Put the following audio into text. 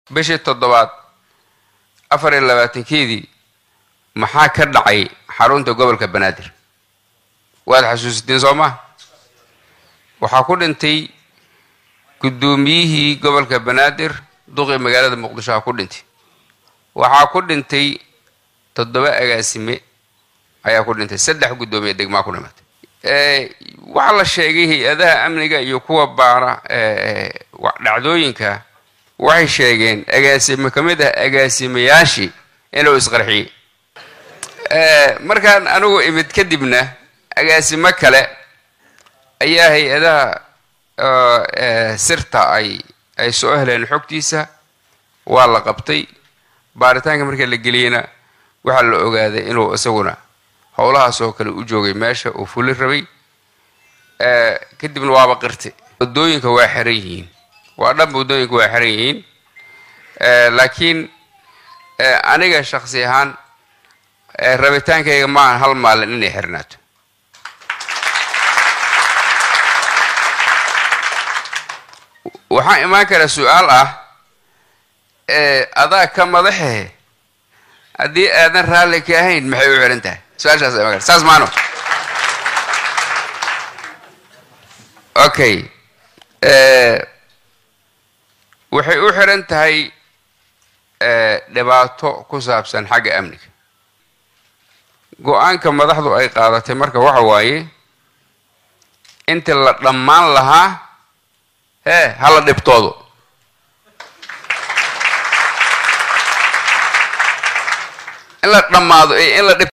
bishii toddobaad afar iyo labaatankeedii maxaa ka dhacay xarunta gobolka banaadir waad xasuusiteen soo maa waxaa ku dhintay guddoomiyihii gobolka banaadir duqii magaalada muqdisho ha ku dhintay waxaa ku dhintay toddoba agaasime ayaa ku dhintay saddex guddoomiye degmaa ku dhimatay waxaa la sheegay hay-adaha amniga iyo kuwa baara dhacdooyinka waxay sheegeen agaasime ka mid ah agaasimayaashii inuu isqarxiyey markaan anigu imid kadibna agaasimo kale ayaa hay-adaha sirta ay ay soo heleen xogtiisa waa la qabtay baaritaanka marka la geliyeyna waxaa la ogaaday inuu isaguna howlahaas oo kale u joogay meesha uu fuli rabay kadibna waaba qirtay waddooyinka waa xiran yihiin waa dhanba waddooyinka waa xiran yihiin laakiin aniga shaksi ahaan rabitaankayga maahan hal maalin inay xirnaato waxaa imaan kara su-aal ah adaa ka madaxehe haddii aadan raalli ka ahayn maxay u xihan tahay su-aashaas imaan kara saas maano okay waxay u xiran tahay dhibaato ku saabsan xagga amniga go-aanka madaxdu ay qaadatay marka waxa waaye intii la dhammaan lahaa hee hala dhibtoodo in la dhammaado in la dhib